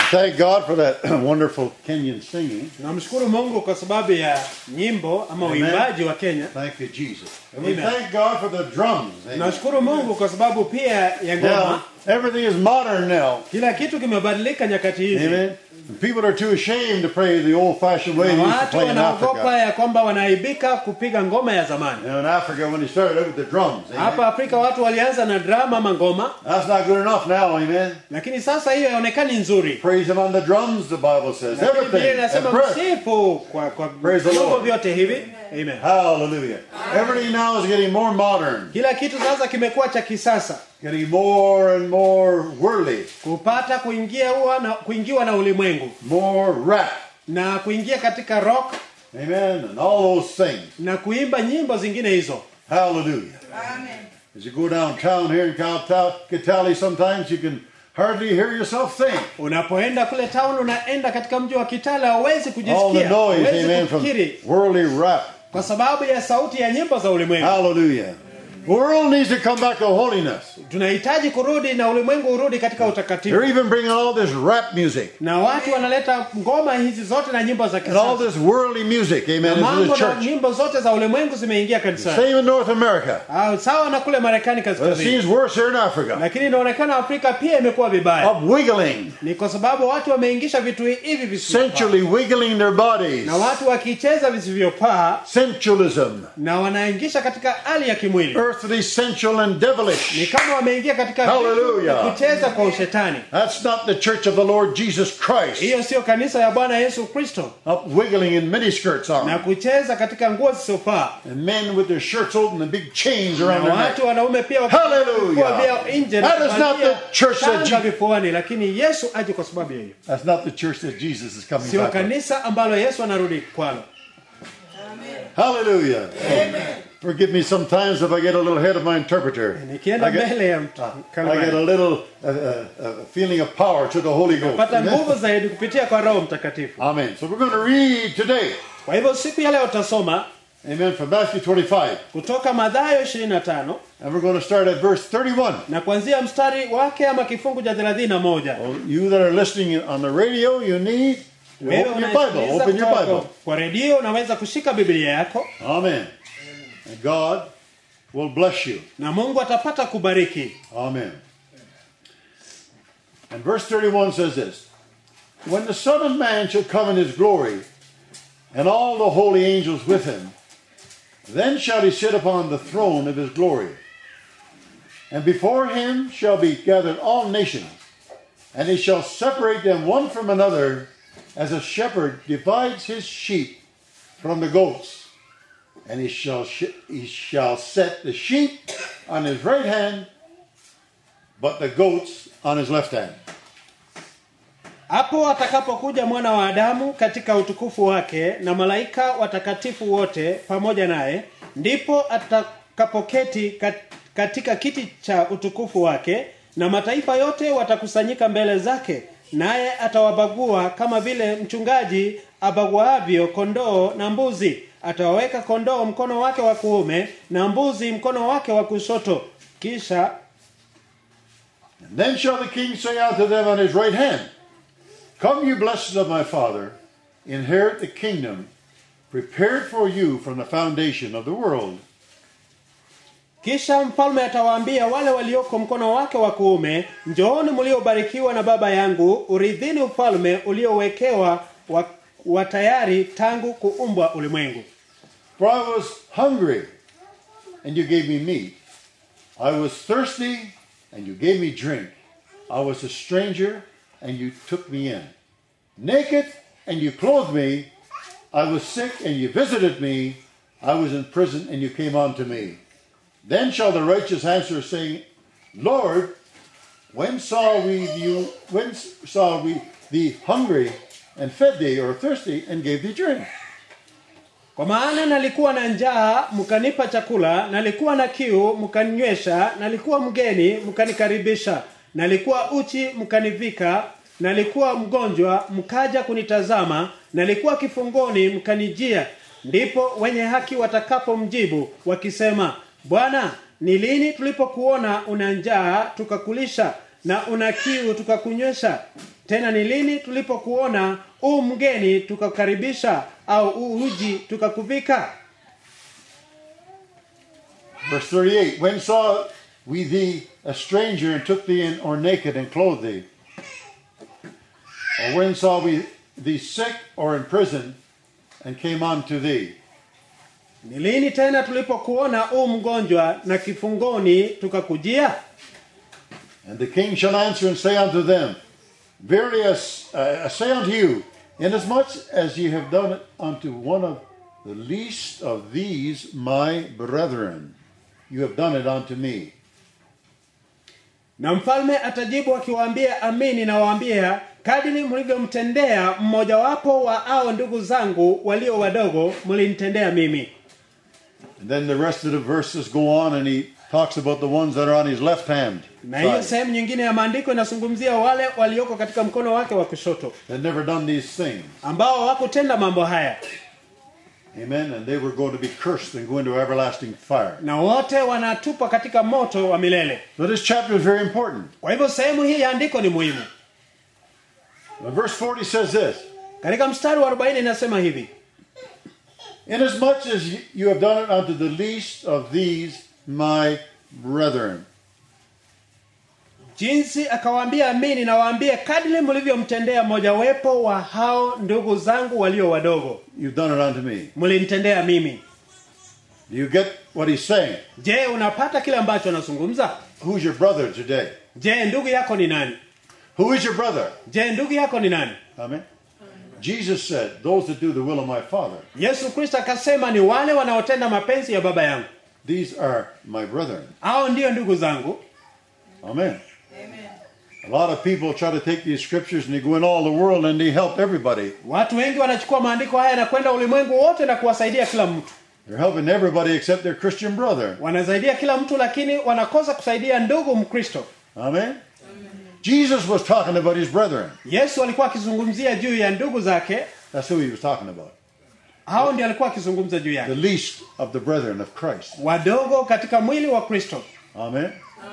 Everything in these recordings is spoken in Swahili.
Thank God for that wonderful Kenyan singing. Namshukuru Mungu kwa sababu ya nyimbo ama Amen. uimbaji wa Kenya. Thank you, Jesus. And we Amen. thank God for the drums. Amen. Nashukuru Mungu kwa sababu pia ya ngoma. Now, everything is modern now. Kila kitu kimebadilika nyakati hizi. Amen. And people are too ashamed to pray the old fashioned way Na they used to watu play in wanaogopa Africa. ya kwamba wanaaibika kupiga ngoma ya zamani. You know, in Africa, when they started out with the drums, amen. Hapa Afrika watu walianza na drama ama ngoma, that's not good enough now, amen. lakini sasa hiyo haionekani nzuri. Praise Him on the drums, the Bible says. Lakini Biblia Everything. inasema And breath. msifu kwa kwa Praise the vyombo Lord. vyote hivi. Amen. Hallelujah. Everything now is getting more modern, Kila kitu sasa kimekuwa cha kisasa. getting more and more worldly, Kupata kuingia huwa na kuingiwa na ulimwengu more rap. na kuingia katika rock Amen. And all those things. na kuimba nyimbo zingine hizo. Hallelujah. As you go downtown here in Cal- Kitale, sometimes you can hardly hear yourself think. Unapoenda kule town, unaenda katika mji wa Kitale, hauwezi All the kujisikia, noise, hauwezi amen, from kufikiri worldly rap. kwa sababu ya sauti ya nyimbo za ulimwengu. Hallelujah. The world needs to come back to holiness. Tunahitaji kurudi na ulimwengu urudi katika utakatifu, They're even bringing all this rap music na watu wanaleta ngoma hizi zote na nyimbo za and all kisasa this worldly music, amen, na into mambo the na church. nyimbo zote za ulimwengu zimeingia kanisani. Same in North America. Ah, Sawa na kule Marekani But it kaskazini, seems worse here in Africa. lakini inaonekana Afrika pia imekuwa vibaya. Of wiggling, Ni kwa sababu watu wameingisha vitu hivi visivyofaa, sensually wiggling their bodies. na watu wakicheza visivyofaa Sensualism, na wanaingisha katika hali ya kimwili earthly, sensual, and devilish. ni kama wameingia katika vitu Hallelujah. na kucheza kwa ushetani. That's not the church of the Lord Jesus Christ. Hiyo sio kanisa ya Bwana Yesu Kristo, Up wiggling in miniskirts na on. kucheza katika nguo zisizofaa, And men with their shirts open and big chains na around their neck. watu wanaume pia Hallelujah. wakivua vyao nje na That is not kuvalia the church that shanga Je- vifuani, lakini Yesu aje kwa sababu ya hiyo. That's not the church that Jesus is coming Sio back. with. kanisa ambalo Yesu anarudi kwalo. Hallelujah. Forgive me sometimes if I get a little ahead of my interpreter. Nikienda I get, mbele ya mtu I get a little uh, uh, uh, feeling of power to the Holy Ghost. pata Amen. nguvu zaidi kupitia kwa Roho Mtakatifu. Amen. So we're going to read today. Kwa hivyo siku ya leo utasoma Amen. From Matthew 25. kutoka Mathayo 25 And we're going to start at verse 31. na kuanzia mstari wake ama kifungu cha 31. Well, you that are listening on the radio, you need to Wewe open your Bible. unayesikiliza Open your kutoka Bible. Kwa redio unaweza kushika Biblia yako Amen. And God will bless you. na Mungu atapata kubariki. Amen. And verse 31 says this When the Son of Man shall come in his glory, and all the holy angels with him, then shall he sit upon the throne of his glory. And before him shall be gathered all nations, and he shall separate them one from another, as a shepherd divides his sheep from the goats. And he shall, sh- he shall set the sheep on his right hand, but the goats on his left hand. Hapo atakapokuja mwana wa Adamu katika utukufu wake na malaika watakatifu wote pamoja naye, ndipo atakapoketi kat- katika kiti cha utukufu wake, na mataifa yote watakusanyika mbele zake, naye atawabagua kama vile mchungaji abaguavyo kondoo na mbuzi. Atawaweka kondoo mkono wake wa kuume na mbuzi mkono wake wa kushoto. Kisha And then shall the king say unto them on his right hand, Come, you blessed of my father, inherit the kingdom prepared for you from the foundation of the world. Kisha mfalme atawaambia wale walioko mkono wake wa kuume, njooni mliobarikiwa na Baba yangu, urithini ufalme uliowekewa wa, wa tayari tangu kuumbwa ulimwengu. For I was hungry, and you gave me meat. I was thirsty, and you gave me drink. I was a stranger, and you took me in. Naked, and you clothed me. I was sick, and you visited me. I was in prison, and you came unto me. Then shall the righteous answer, saying, Lord, when saw we you? When saw we thee hungry, and fed thee, or thirsty, and gave thee drink? Kwa maana nalikuwa na njaa mkanipa chakula, nalikuwa na kiu mkaninywesha, nalikuwa mgeni mkanikaribisha, nalikuwa uchi mkanivika, nalikuwa mgonjwa mkaja kunitazama, nalikuwa kifungoni mkanijia. Ndipo wenye haki watakapomjibu wakisema, Bwana, ni lini tulipokuona una njaa tukakulisha na una kiu tukakunywesha tena ni lini tulipokuona u mgeni tukakukaribisha au u uji tukakuvika Verse 38 When saw we thee a stranger and took thee in, or naked and clothed thee? Or when saw we thee sick or in prison and came unto thee? ni lini tena tulipokuona u mgonjwa na kifungoni tukakujia And the king shall answer and say unto them, Verily I s- I say unto you, inasmuch as ye have done it unto one of the least of these my brethren, you have done it unto me. na mfalme atajibu akiwaambia amini nawaambia kadiri mlivyomtendea mmojawapo wa ao ndugu zangu walio wadogo mlinitendea mimi And then the rest of the verses go on, and he talks about the ones that are on his left hand. na hiyo side. sehemu nyingine ya maandiko inazungumzia wale walioko katika mkono wake wa kushoto They'd never done these things. ambao hawakutenda mambo haya Amen. And they were going to be cursed and go into everlasting fire. na wote wanatupwa katika moto wa milele So this chapter is very important. kwa hivyo sehemu hii ya andiko ni muhimu Now, verse 40 says this katika mstari wa 40 inasema hivi Inasmuch as you have done it unto the least of these my brethren. jinsi akawaambia amini nawaambia kadiri mlivyomtendea mojawapo wa hao ndugu zangu walio wadogo You've done it unto me. mlinitendea mimi Do you get what he's saying? je unapata kile ambacho anazungumza Who's your brother today? je ndugu yako ni nani Who is your brother? je ndugu yako ni nani Amen. Jesus said, Those that do the will of my Father, yesu kristo akasema ni wale wanaotenda mapenzi ya baba yangu these are my brethren. hao ndiyo ndugu zangu Amen. A lot of people try to take these scriptures and they go in all the world and they help everybody. watu wengi wanachukua maandiko haya na kwenda ulimwengu wote na kuwasaidia kila mtu They're helping everybody except their Christian brother. wanasaidia kila mtu lakini wanakosa kusaidia ndugu mkristo Amen. Jesus was talking about his brethren. yesu alikuwa akizungumzia juu ya ndugu zake That's who he was talking about. hao ndio alikuwa akizungumza juu The yake least of the brethren of Christ. wadogo katika mwili wa kristo Amen.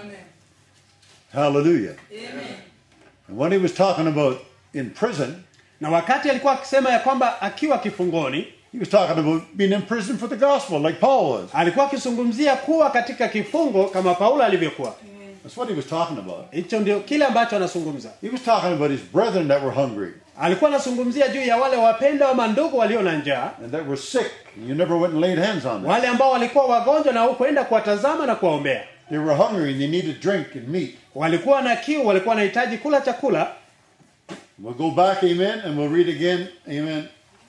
Hallelujah. And when he was talking about in prison, na wakati alikuwa akisema ya kwamba akiwa kifungoni he was talking about being in prison for the gospel, like Paul was. alikuwa akizungumzia kuwa katika kifungo kama paulo alivyokuwa That's what he was talking about. hicho ndio kile ambacho anazungumza He was talking about his brethren that were hungry alikuwa anazungumzia juu ya wale wapendwa wa mandugu walio na njaa and that were sick. And you never went and laid hands on them. wale ambao walikuwa wagonjwa na hukwenda kuwatazama na kuwaombea They were hungry and they needed drink and meat. walikuwa na kiu walikuwa wanahitaji kula chakula We'll go back, amen, and we'll read again, amen.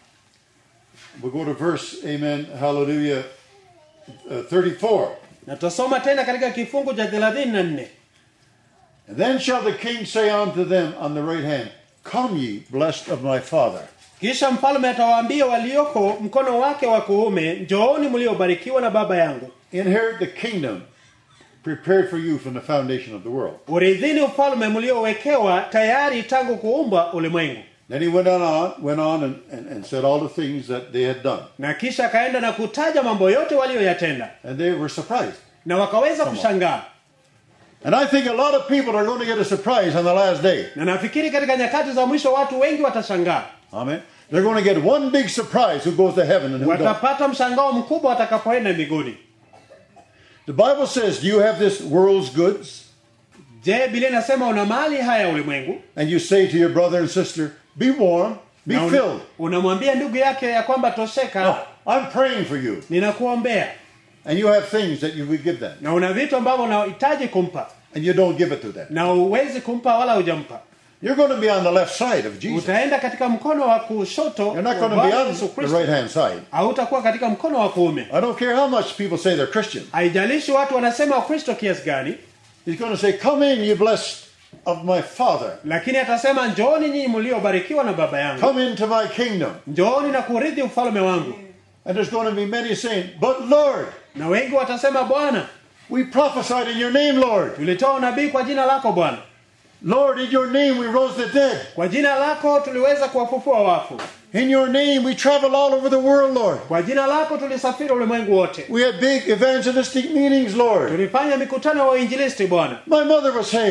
We'll go to verse, amen, hallelujah, uh, 34. na tutasoma tena katika kifungu cha 34 And then shall the king say unto them on the right hand, Come ye, blessed of my father. kisha mfalme atawaambia walioko mkono wake wa kuume njooni mliobarikiwa na baba yangu Inherit the kingdom prepared for you from the foundation of the world. urithini ufalme mliowekewa tayari tangu kuumbwa ulimwengu Then he went on, went on and, and, and said all the things that they had done. na kisha akaenda na kutaja mambo yote walioyatenda And they were surprised. na wakaweza Come on. kushangaa And I think a lot of people are going to get a surprise on the last day. na nafikiri katika nyakati za mwisho watu wengi watashangaa Amen. They're going to get one big surprise who goes to heaven and who doesn't. watapata mshangao mkubwa watakapoenda mbinguni The Bible says, Do you have this world's goods? je biblia inasema una mali haya ulimwengu And you say to your brother and sister, Be warm, be na una- filled. unamwambia ndugu yake ya kwamba tosheka Oh, I'm praying for you. ninakuombea And you have things that you would give them. na una vitu ambavyo unahitaji kumpa And you don't give it to them. na uwezi kumpa wala hujampa You're going to be on the left side of Jesus. utaenda katika mkono wa kushoto You're not wa going to be Bwana on Yesu the Kristo right hand side. hautakuwa katika mkono wa kuume I don't care how much people say they're Christian. haijalishi watu wanasema wakristo kiasi gani He's going to say, Come in, you blessed of my Father. lakini atasema njooni nyinyi mliobarikiwa na baba yangu Come into my kingdom. njooni na kurithi ufalme wangu And there's going to be many saying, But Lord, na wengi watasema bwana we prophesied in your name, Lord. tulitoa unabii kwa jina lako bwana Lord, in your name we rose the dead. kwa jina lako tuliweza kuwafufua wafu In your name we traveled all over the world, Lord. kwa jina lako tulisafiri ulimwengu wote We had big evangelistic meetings, Lord. tulifanya mikutano wa uinjilisti bwana My mother was saved.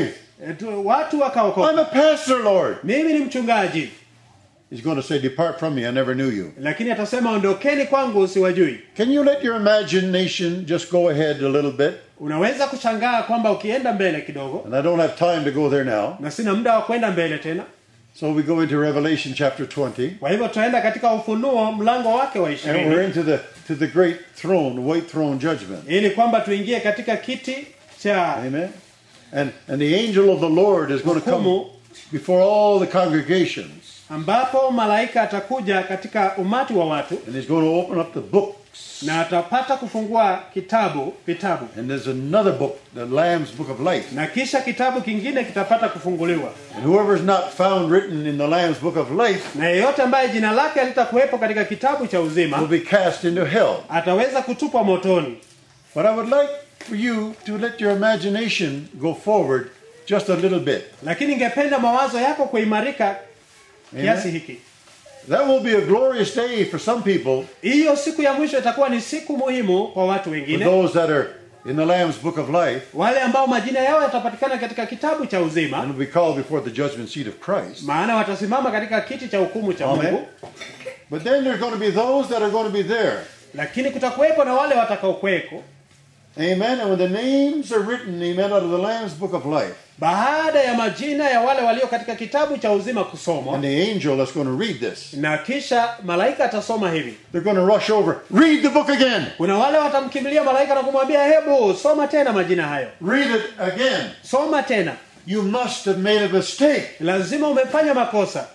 E, tu- watu I'm wakaokoka a pastor, Lord. mimi ni mchungaji He's going to say, Depart from me, I never knew you. lakini atasema ondokeni kwangu siwajui Can you let your imagination just go ahead a little bit? unaweza kushangaa kwamba ukienda mbele kidogo And I don't have time to go there now. na sina muda wa kwenda mbele tena So we go into Revelation chapter 20. kwa hivyo tutaenda katika ufunuo mlango wake wa And we're ishirini into the to the great throne, white throne judgment. ili kwamba tuingie katika kiti cha Amen. And and the angel of the Lord is going to come Hukumu. before all the congregations. ambapo malaika atakuja katika umati wa watu And he's going to open up the books. na atapata kufungua kitabu vitabu And there's another book, the Lamb's Book of Life. na kisha kitabu kingine kitapata kufunguliwa And whoever is not found written in the Lamb's Book of Life na yeyote ambaye jina lake halitakuwepo katika kitabu cha will uzima be cast into hell. ataweza kutupwa motoni But I would like for you to let your imagination go forward just a little bit. lakini ningependa mawazo yako kuimarika kiasi Amen. hiki That will be a glorious day for some people, hiyo siku ya mwisho itakuwa ni siku muhimu kwa watu for wengine those that are in the Lamb's Book of Life, wale ambao majina yao yatapatikana katika kitabu cha uzima and will be called before the judgment seat of Christ. maana watasimama katika kiti cha hukumu cha Amen. mungu But then there's going to be those that are going to be there. lakini kutakuwepo na wale watakaokweko Amen. And when the names are written, amen, out of the Lamb's Book of Life, baada ya majina ya wale walio katika kitabu cha uzima kusomwa and the angel that's going to read this, na kisha malaika atasoma hivi they're going to rush over. Read the book again. kuna wale watamkimbilia malaika na kumwambia hebu soma tena majina hayo Read it again. soma tena You must have made a mistake. lazima umefanya makosa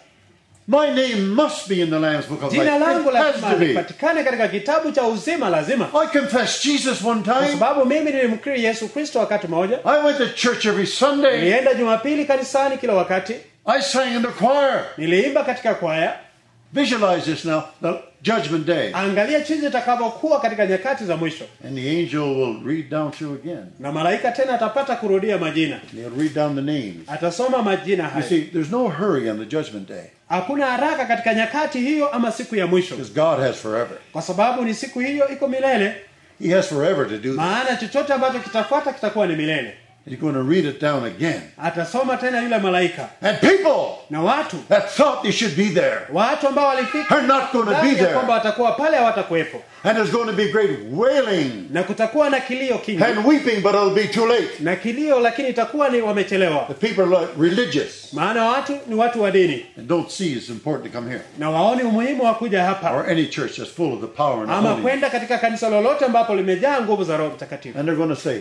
My name must be in the Lamb's Book of Life. jina langu It has lazima to be. lipatikane katika kitabu cha uzima lazima I confessed Jesus one kwa time. sababu mimi nilimkiri yesu kristo wakati mmoja I went to church every Sunday. nilienda jumapili kanisani kila wakati I sang in the choir. niliimba katika kwaya Visualize this now, the judgment day. angalia jinsi itakavyokuwa katika nyakati za mwisho And the angel will read down through again. na malaika tena atapata kurudia majina And he'll read down the names. atasoma majina You hayo see, there's no hurry on the judgment day. hakuna haraka katika nyakati hiyo ama siku ya mwisho Because God has forever. kwa sababu ni siku hiyo iko milele He has forever to do this. maana chochote ambacho kitafuata kitakuwa ni milele He's going to read it down again. atasoma tena yule malaika And people na watu that thought they should be there watu ambao walifika are not going to be dhani ya kwamba there. watakuwa pale hawatakuwepo And there's going to be great wailing na kutakuwa na kilio kingi and weeping, but it'll be too late. na kilio lakini itakuwa ni wamechelewa The people are religious maana watu ni watu wa dini and don't see it's important to come here. na waoni umuhimu wa kuja hapa Or any church that's full of the power and the ama holiness. kwenda katika kanisa lolote ambapo limejaa nguvu za roho mtakatifu And they're going to say,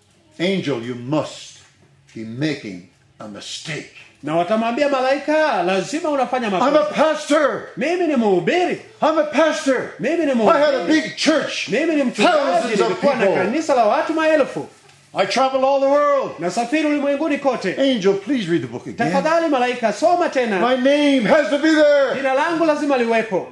Angel, you must be making a mistake. na watamwambia malaika lazima unafanya I'm a makosa pastor. mimi ni mhubiri I'm a pastor. mimi ni I had a mhubiri big church. mimi ni mchungaji Thousands of nilikuwa na people. kanisa la watu maelfu I travel all the world. nasafiri ulimwenguni kote Angel, please read the book again. tafadhali malaika soma tena My name has to be there. jina langu lazima liwepo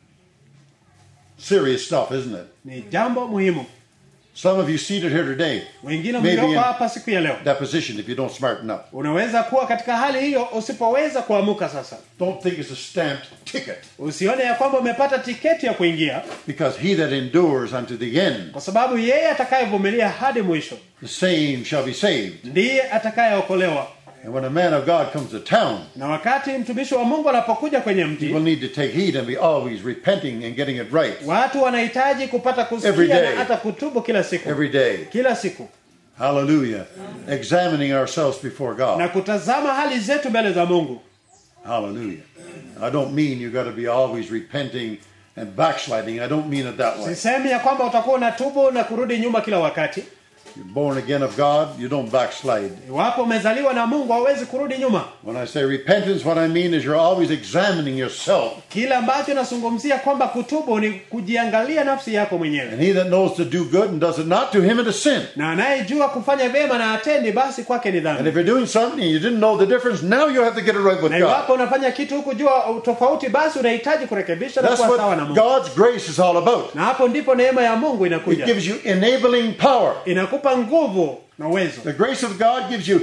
Serious stuff, isn't it? ni jambo muhimu Some of you seated here today, wengine Maybe mlioko in- hapa siku ya leo that position, if you don't smarten up. unaweza kuwa katika hali hiyo usipoweza kuamuka sasa Don't think it's a stamped ticket. usione ya kwamba umepata tiketi ya kuingia Because he that endures unto the end, kwa sababu yeye atakayevumilia hadi mwisho the same shall be saved. ndiye atakayeokolewa And when a man of God comes to town, na wakati mtumishi wa mungu anapokuja kwenye he will mji need to take heed and be always repenting and getting it right watu wanahitaji kupata Every kusikia day. na hata kutubu kila siku every day. kila siku Hallelujah. Examining ourselves before na God. kutazama hali zetu mbele za mungu Hallelujah. I don't mean you got to be always repenting and backsliding. I don't mean it that way. sisemi ya kwamba utakuwa unatubu na kurudi nyuma kila wakati You're born again of God, you don't backslide. iwapo umezaliwa na mungu hauwezi kurudi nyuma When I say repentance, what I mean is you're always examining yourself. kile ambacho nazungumzia kwamba kutubu ni kujiangalia nafsi yako mwenyewe And he that knows to do good and does it not, to him it is sin. na anayejua kufanya vyema na atendi basi kwake ni And dhambi if you're doing something and you didn't know the difference, now you have to get it right with na God. iwapo unafanya kitu huku jua tofauti basi unahitaji kurekebisha na That's kuwa sawa na what mungu God's grace is all about. na hapo ndipo neema ya mungu It inakuja gives you enabling power. inakupa nguvu na uwezo The grace of God gives you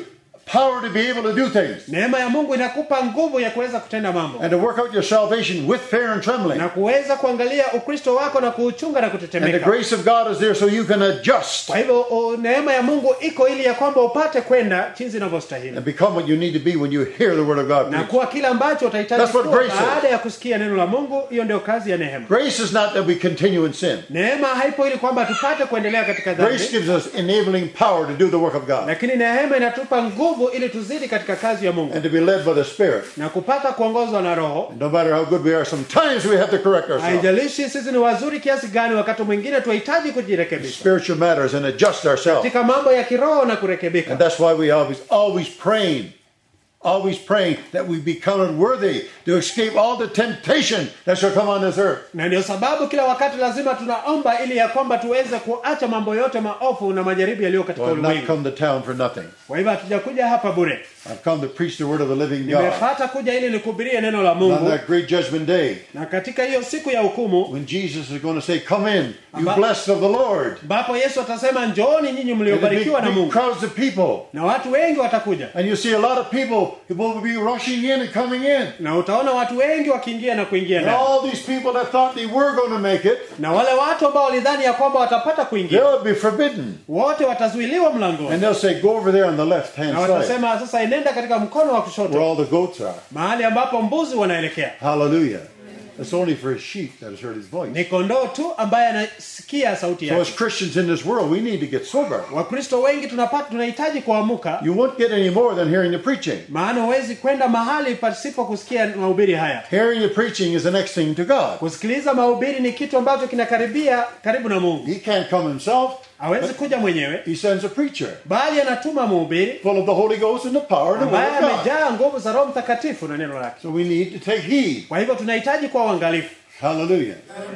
power to be able to do things neema ya mungu inakupa nguvu ya kuweza kutenda mambo and to work out your salvation with fear and trembling. na kuweza kuangalia ukristo wako na kuuchunga na And the kutetemeka grace of God is there so you can adjust kwa hivyo o, neema ya mungu iko ili ya kwamba upate kwenda jinsi inavyostahili and become what you need to be when you hear the word of God na preached. kuwa kile ambacho utahitaji That's what kuwa grace is. baada ya kusikia neno la mungu hiyo ndio kazi ya neema Grace is not that we continue in sin. neema haipo ili kwamba tupate kuendelea katika Grace dhambi gives us enabling power to do the work of God lakini neema inatupa nguvu ili tuzidi katika kazi ya mungu and to be led by the Spirit. na kupata kuongozwa na roho And no matter how good we are, sometimes we have to correct ourselves. haijalishi sisi ni wazuri kiasi gani wakati mwingine tunahitaji kujirekebisha Spiritual matters and adjust ourselves. katika mambo ya kiroho na kurekebika And that's why we always, always praying, always praying that we be counted worthy to escape all the temptation that shall come on this earth. na ndio sababu kila wakati lazima tunaomba ili ya kwamba tuweze kuacha mambo yote maofu na majaribu yaliyo katika So I've not ulimwengu come to town for nothing. kwa hivyo hatujakuja hapa bure I've come to preach the word of the living God. nimepata kuja ili nikubirie neno la On mungu that great judgment day, na katika hiyo siku ya hukumu when Jesus is going to say, Come in, you Amba- blessed of the Lord. ambapo yesu atasema njooni nyinyi And the big, mliobarikiwa na big mungu crowds of people. na watu wengi watakuja And you see a lot of people who will be rushing in and coming in. na utaona watu wengi wakiingia na kuingia And ndani all these people that thought they were going to make it, na wale watu ambao walidhani ya kwamba watapata kuingia they'll be forbidden. wote watazuiliwa mlangoni And they'll say, Go over there on the left hand na side, watasema sasa enenda katika mkono wa where kushoto all the goats are. mahali ambapo mbuzi wanaelekea Hallelujah. It's only for his sheep that has heard his voice. ni kondoo tu ambaye anasikia sauti So, as yake Christians in this world, we need to get sober. wakristo wengi tunapata tunahitaji kuamuka You won't get any more than hearing the preaching. maana huwezi kwenda mahali pasipo kusikia mahubiri haya Hearing the preaching is the next thing to God. kusikiliza mahubiri ni kitu ambacho kinakaribia karibu na mungu He can't come himself, hawezi kuja mwenyewe he sends a preacher bali anatuma mhubiri full of the Holy Ghost and the power and the ambaye word of God. amejaa nguvu za roho mtakatifu na neno lake So we need to take heed. kwa hivyo tunahitaji kuwa uangalifu Hallelujah.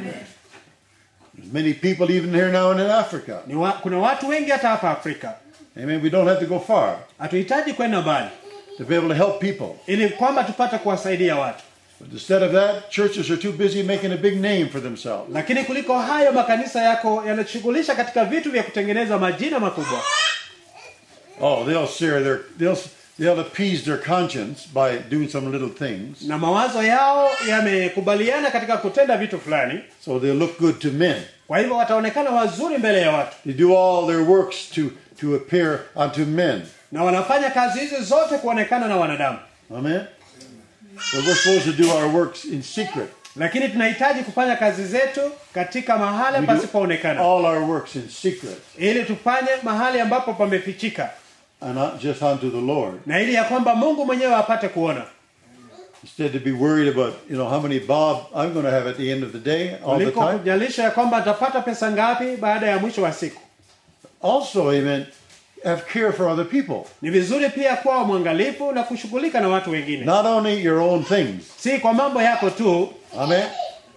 There's many people even here now and in Africa. ni wa, kuna watu wengi hata hapa afrika Amen. We don't have to go far hatuhitaji kwenda mbali to be able to help people. ili kwamba tupate kuwasaidia watu But instead of that, churches are too busy making a big name for themselves. lakini kuliko hayo makanisa yako yanashughulisha katika vitu vya kutengeneza majina makubwa Oh, they'll sear their they'll they'll appease their conscience by doing some little things. na mawazo yao yamekubaliana katika kutenda vitu fulani So they'll look good to men. kwa hivyo wataonekana wazuri mbele ya watu They do all their works to to appear unto men. na wanafanya kazi hizi zote kuonekana na wanadamu Amen. But we're supposed to do our works in secret. lakini tunahitaji kufanya kazi zetu katika mahali We do pasipoonekana all our works in secret, ili tufanye mahali ambapo pamefichika and not just unto the Lord. na ili ya kwamba mungu mwenyewe apate kuona Instead to be worried about, you know, how many bob I'm going to have at the end of the day all the kuliko time. kujalisha ya kwamba atapata pesa ngapi baada ya mwisho wa siku Also, amen, have care for other people. ni vizuri pia kuwa mwangalifu na kushughulika na watu wengine Not only your own things. si kwa mambo yako tu Amen.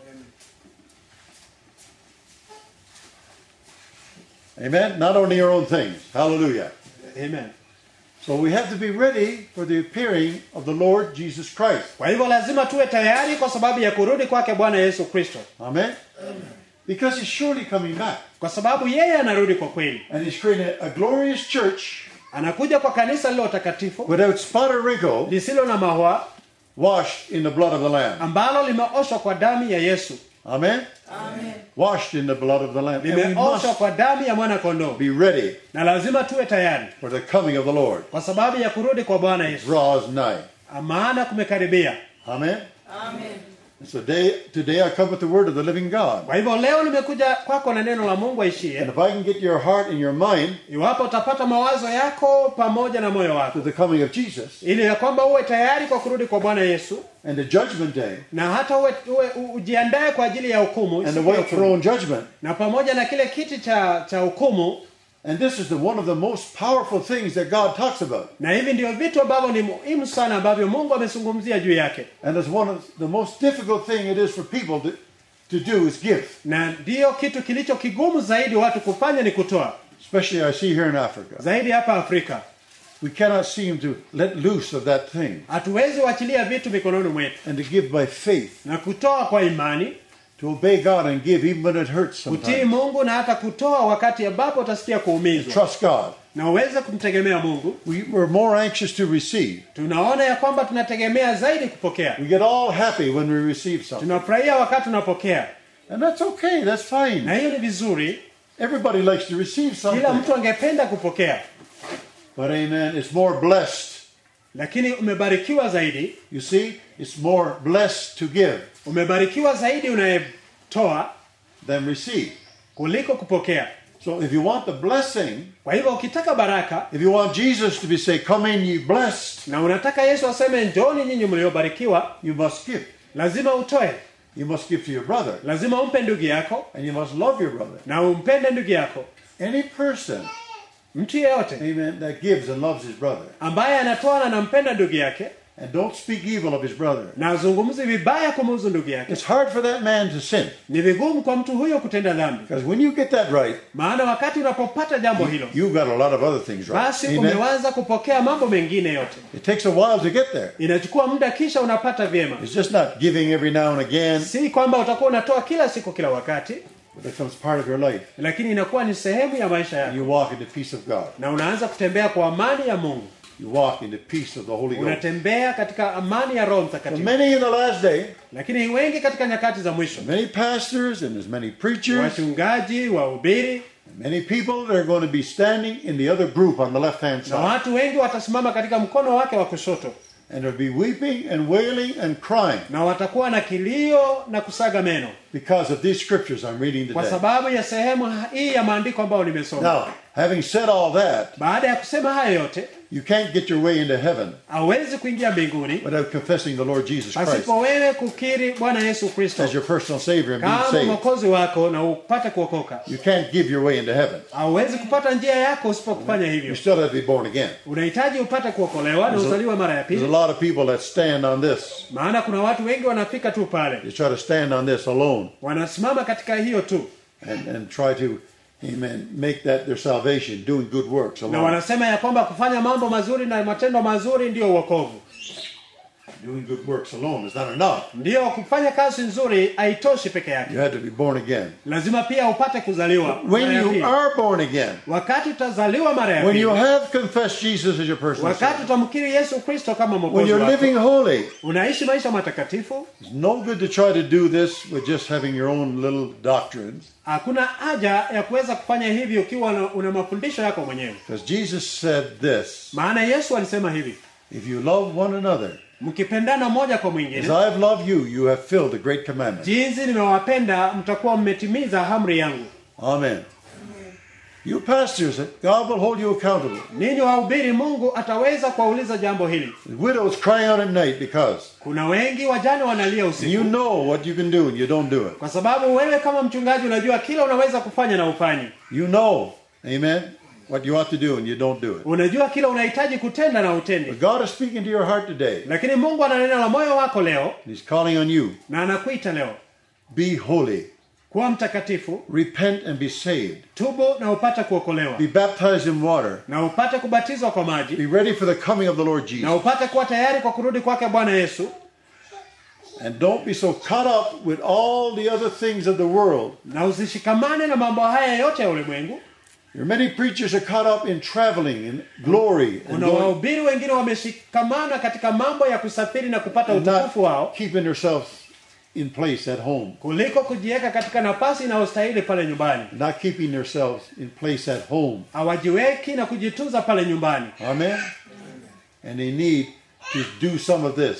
Amen. Not only your own things. Hallelujah. Amen. So we have to be ready for the appearing of the Lord Jesus Christ. kwa hivyo lazima tuwe tayari kwa sababu ya kurudi kwake bwana yesu kristo Amen. Because he's surely coming back. kwa sababu yeye anarudi kwa kweli And he's creating a, a glorious church anakuja kwa kanisa lilo takatifu without spot or wrinkle, lisilo na mahwa washed in the blood of the Lamb. ambalo limeoshwa kwa damu ya yesu Amen. Washed in the blood of the Lamb. And we limeoshwa must kwa damu ya mwana kondoo be ready na lazima tuwe tayari for the coming of the Lord. kwa sababu ya kurudi kwa bwana yesu Draws nigh. maana kumekaribia Amen. So today, today I come with the word of the living God. kwa hivyo leo nimekuja kwako na neno la mungu aishie And if I can get your heart and your mind iwapo utapata mawazo yako pamoja na moyo wako to the coming of Jesus ili ya kwamba uwe tayari kwa kurudi kwa bwana yesu and the judgment day na hata uwe, uwe u- ujiandae kwa ajili ya hukumu and the siku ya white hukumu. throne judgment. na pamoja na kile kiti cha cha hukumu And this is the, one of the most powerful things that God talks about. na hivi ndio vitu ambavyo ni muhimu sana ambavyo mungu amezungumzia juu yake And it's one of the most difficult thing it is for people to, to do is give. na ndiyo kitu kilicho kigumu zaidi watu kufanya ni kutoa Especially I see here in Africa. zaidi hapa afrika We cannot seem to let loose of that thing hatuwezi uachilia vitu mikononi mwetu and to give by faith, na kutoa kwa imani to obey God and give even when it hurts kutii sometimes. mungu na hata kutoa wakati ambapo utasikia kuumizwa Trust God. na uweze kumtegemea mungu we, we're more anxious to receive. tunaona ya kwamba tunategemea zaidi kupokea We get all happy when we receive something. tunafurahia wakati tunapokea And that's okay, that's na fine. hiyo ni vizuri Everybody likes to receive kila something. mtu angependa kupokea But amen, it's more blessed. lakini umebarikiwa zaidi You see, it's more blessed to give umebarikiwa zaidi unayetoa than receive. kuliko kupokea So if you want the blessing, kwa hivyo ukitaka baraka if you want Jesus to be say, Come in ye blessed, na unataka yesu aseme njoni nyinyi mliobarikiwa you must give. lazima utoe You must give to your brother. lazima umpe ndugu yako And you must love your brother. na umpende ndugu yako Any person, mtu yeyote amen, that gives and loves his brother. ambaye anatoa na anampenda ndugu yake And don't speak evil of his brother. na azungumzi vibaya kumuhusu ndugu yake It's hard for that man to sin. ni vigumu kwa mtu huyo kutenda dhambi Because when you get that right, maana wakati unapopata jambo hilo you've got a lot of other things right. basi Amen. umewaza kupokea mambo mengine yote It takes a while to get there. inachukua muda kisha unapata vyema It's just not giving every now and again, si kwamba utakuwa unatoa kila siku kila wakati but it becomes part of your life. lakini inakuwa ni sehemu ya maisha And yako you walk in the peace of God. na unaanza kutembea kwa amani ya mungu You walk in the peace of the Holy Ghost. unatembea katika amani ya roho So mtakatifu many in the last day, lakini wengi katika nyakati za mwisho many pastors and as many preachers, wachungaji wahubiri many people that are going to be standing in the other group on the left hand na side. watu wengi watasimama katika mkono wake wa kushoto And they'll be weeping and wailing and crying na watakuwa na kilio na kusaga meno because of these scriptures I'm reading kwa today. sababu ya sehemu hii ya maandiko ambayo nimesoma Now, having said all that, baada ya kusema hayo yote you can't get your way into heaven hawezi kuingia mbinguni without confessing the Lord Jesus Christ pasipo wewe kukiri bwana yesu kristo as your personal Savior and being kama saved. mwokozi wako na upate kuokoka You can't give your way into heaven. hauwezi kupata njia yako usipokufanya You hivyo still have to be born again. unahitaji upate kuokolewa na There's a- uzaliwa mara ya There's a pili lot of people that stand on this. maana kuna watu wengi wanafika tu pale They try to stand on this alone wanasimama katika hiyo tu and, and try to, amen, make that their salvation, doing good works na alone. wanasema ya kwamba kufanya mambo mazuri na matendo mazuri ndiyo uokovu Doing good works alone is not enough. ndiyo kufanya kazi nzuri haitoshi peke yake You had to be born again. lazima pia upate kuzaliwa When mara ya you pili. are born again, wakati utazaliwa mara ya when pili you have confessed Jesus as your personal wakati Savior, utamkiri yesu kristo kama when mwokozi you're wako living holy, unaishi maisha matakatifu it's no good to try to do this with just having your own little doctrines. hakuna haja ya kuweza kufanya hivi ukiwa una, una mafundisho yako mwenyewe Because Jesus said this maana yesu alisema hivi If you love one another, mkipendana moja kwa as mwingine I've loved you, you have filled the great commandment. jinsi nimewapenda mtakuwa mmetimiza amri yangu Amen. You pastors, God will hold you accountable. ninyi wahubiri mungu ataweza kuwauliza jambo hili The widows crying out at night because kuna wengi wajane wanalia usiku you know what you can do and you don't do it. kwa sababu wewe kama mchungaji unajua kila unaweza kufanya na ufanyi You know, amen, what you ought to do and you don't do it. unajua kila unahitaji kutenda na utendi But God is speaking to your heart today. lakini mungu ananena na moyo wako leo and He's calling on you. na anakuita leo Be holy. kuwa mtakatifu Repent and be saved. tubu na upate kuokolewa Be baptized in water. na upate kubatizwa kwa maji Be ready for the coming of the Lord na Jesus. upate kuwa tayari kwa kurudi kwake bwana yesu And don't be so caught up with all the other things of the world. na usishikamane na mambo haya yote ya ulimwengu There are many preachers are caught up in traveling in glory and, kuna going, wahubiri wengine wameshikamana katika mambo ya kusafiri na kupata and not utukufu wao keeping themselves in place at home, kuliko kujiweka katika nafasi inayostahili pale nyumbani not keeping themselves in place at home. hawajiweki na kujitunza pale nyumbani Amen. And they need to do some of this.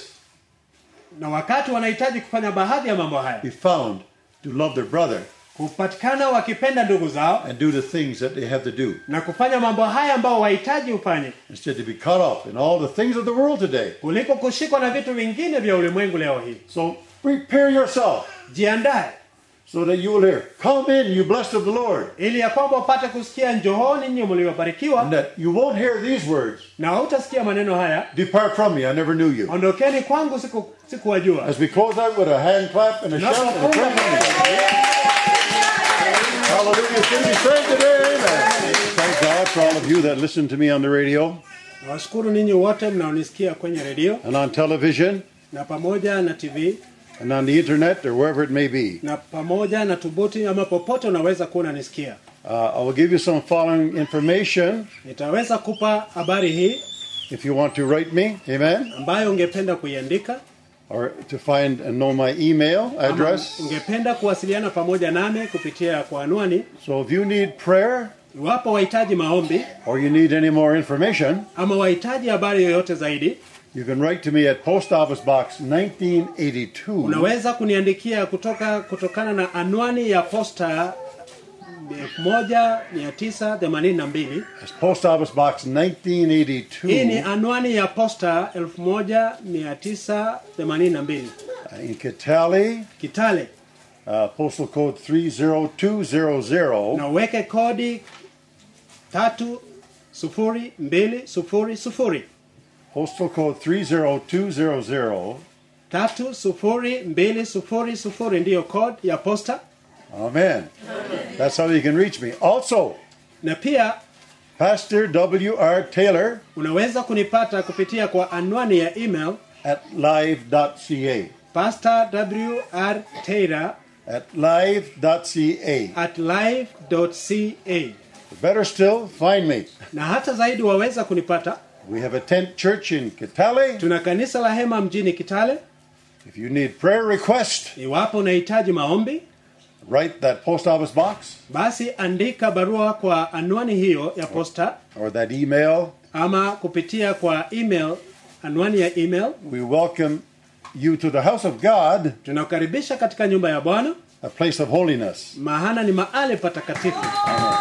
na wakati wanahitaji kufanya baadhi ya mambo haya Be found to love their brother kupatikana wakipenda ndugu zao and do the things that they have to do na kufanya mambo haya ambao wahitaji ufanye instead to be caught up in all the things of the world today. kuliko kushikwa na vitu vingine vya ulimwengu leo hii So prepare yourself jiandae so that you will hear, Come in, you blessed of the Lord. ili ya kwamba upate kusikia njohoni nyinyi mliobarikiwa And that you won't hear these words, na hautasikia maneno haya Depart from me, I never knew you. ondokeni kwangu siku sikuwajua As we close out with a hand clap and a shout and a praise. Hallelujah. Should be saved today. Amen. Thank God for all of you that listen to me on the radio nawashukuru ninyi wote mnaonisikia kwenye redio and on television na pamoja na tv and on the internet or wherever it may be. na pamoja na tubuti ama popote unaweza kuwa unanisikia Uh, I will give you some following information nitaweza kupa habari hii if you want to write me. Amen. ambayo ungependa kuiandika Or to find and know my email ama address. ungependa kuwasiliana pamoja nami kupitia kwa anwani So if you need prayer iwapo wahitaji maombi or you need any more information, ama wahitaji habari yoyote zaidi you can write to me at Post Office Box 1982. unaweza kuniandikia kutoka kutokana na anwani ya posta 1982 It's Post Office Box hii ni 1982 anwani ya posta 1982 uh, in Kitale, kitale uh, postal code 30200. na uweke kodi tatu sufuri mbili sufuri sufuri Postal code 30200. tatu sufuri mbili sufuri sufuri ndiyo code ya posta Amen. That's how you can reach me. Also, na pia Pastor W.R. Taylor unaweza kunipata kupitia kwa anwani ya email at live.ca. pastor wr taylor At live.ca. at live.ca Better still, find me. na hata zaidi waweza kunipata We have a tent church in Kitale. tuna kanisa la hema mjini kitale If you need prayer request, iwapo unahitaji maombi write that post office box basi andika barua kwa anwani hiyo ya posta or that email. ama kupitia kwa email anwani ya email We welcome you to the house of God, tunakukaribisha katika nyumba ya bwana a place of holiness. mahana ni mahali patakatifu Amen.